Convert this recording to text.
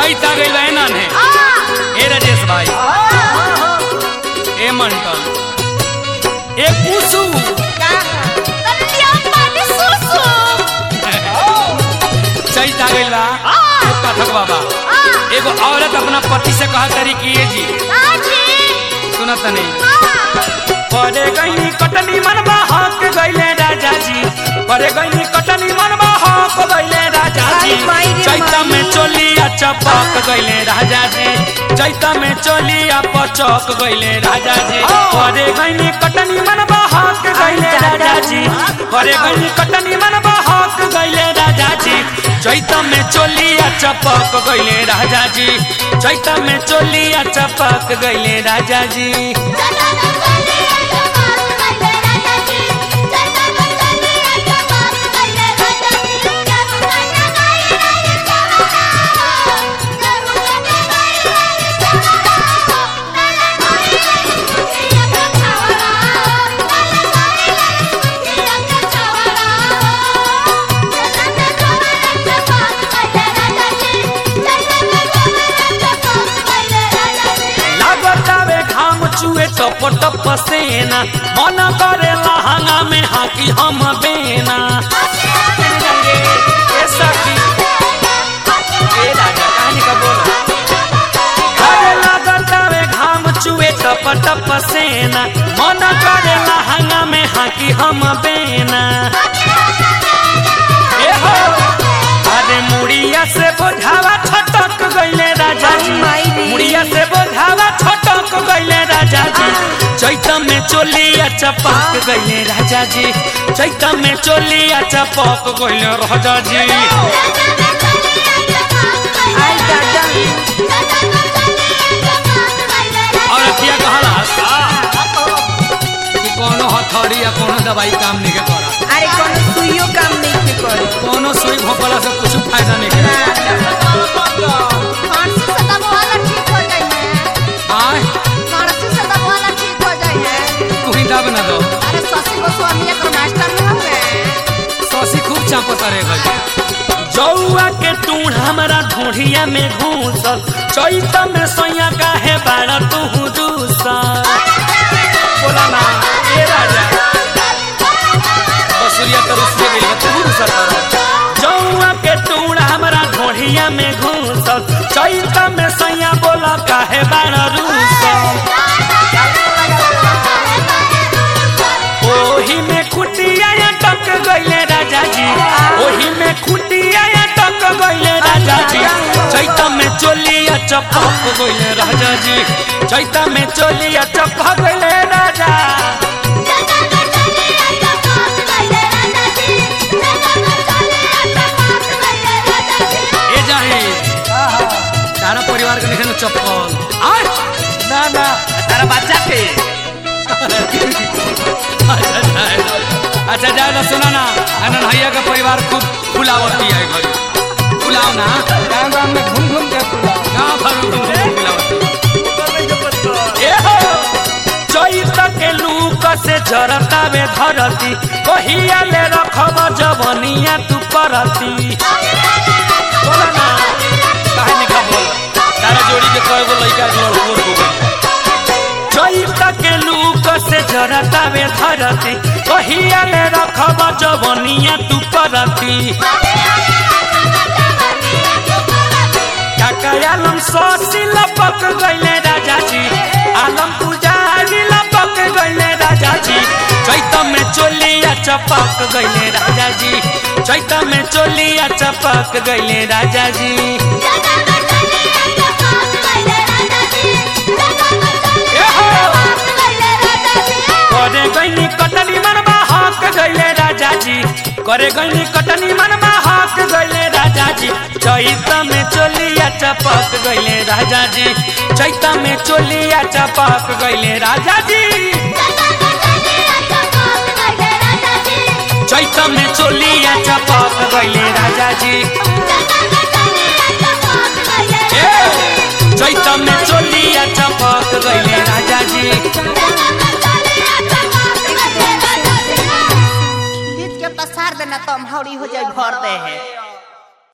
चैत आ गइल बा ना ने ए राजेश भाई ए मंटन ए कुसु चैत आ गइल बा ए पाठक बाबा एगो औरत अपना पति से कहा तरी कि ये जी सुनत नहीं परे गईनी कटनी मनबा हक गईले राजा जी परे गईनी कटनी मनबा हक गईले राजा जी आई माई रे चैता माई। में चोलिया चपक गईले राजा जी चैता में चोलिया पचक गईले राजा जी परे गईनी कटनी मनबा हक गईले आई दादा। राजा जी परे गईनी कटनी मनबा हक गईले राजा जी चैता में चोलिया चपक गईले राजा जी चैता में चोलिया चपक गईले राजा जी लागतावे घाम चुए टप टप सेना मन करे लहंगा में हाकी हम बेना ए सखी, ए राजा, कहानी का बोला। अरे लागतावे घाम चुए टप टप सेना मन करे लहंगा में हाकी हम बेना ए हो अरे मुड़िया से बोझावा छटक गईले राजा जी माई रे। मुड़िया से बोझावा छटक गईले राजा जी चैत में चोलिया चपक गईले राजा जी चैत में चोलिया चपक गईले राजा जी आई दादा और अतिया कहला कि कोनो हथौड़ी या कोनो दवाई काम नहीं के करा अरे कोनो सुइयो काम नहीं के करे कोनो सुई भोपला से कुछ फायदा नहीं के आय तू ही दाब ना दो ससी खूब चापता रे गई जौआ के टूढ़ हमरा ढोढ़िया में घूसल चैत में सैया काहे बाड़ा तू दूसल बोला ना ए राजा बसुरिया तो रुसिया गई बा, तू दूसल कर जौआ के टूढ़ हमरा ढोढ़िया में घूसल चैत में सैया बोला काहे बाड़ा रूसल ओही में खुटिया टक गईले राजा जी ओही में खुटिया टक गईले राजा जी चैत में चोलिया चपक गईले राजा जी चैत में चोलिया चपक गईले राजा ए जाहे तारा परिवार के निकल चप्पल आय ना ना तारा बच्चा के अच्छा जाए अच्छा जाए ना सुना ना अनन भैया का परिवार खूब फुलावती है घर फुलाओ ना गाँव गाँव में घूम घूम के फुला गाँव भर में घूम घूम फुलावती ए हो चैत के लूक से जरतावे धरती कहिया ले रखब जवनिया तू परती बोला ना काहे निका बोल तारा जोड़ी के कय गो लइका जोड़ गोर हो गई चैत के लूक से जरतावे धरती कहिया ले रखब जवनिया तू परती काका आलम ससी लपक गईले राजा जी आलम पुजारी लपक गईले राजा जी चैत में चोलिया चपक गईले राजा जी चैत में चोलिया चपक गईले राजा जी ए हो करे गईनी कटनी मनबा हक गईले राजा जी करे गईनी कटनी मनबा हक गईले राजा जी चैत में चोलिया चपक गईले राजा जी चैत में चोलिया चपक गईले राजा जी चैत में चोलिया चपक गईले राजा जी ए, चैत में चोलिया चपक गईले राजा जी के पसार देना तो हम हौड़ी हो जाए भर दे है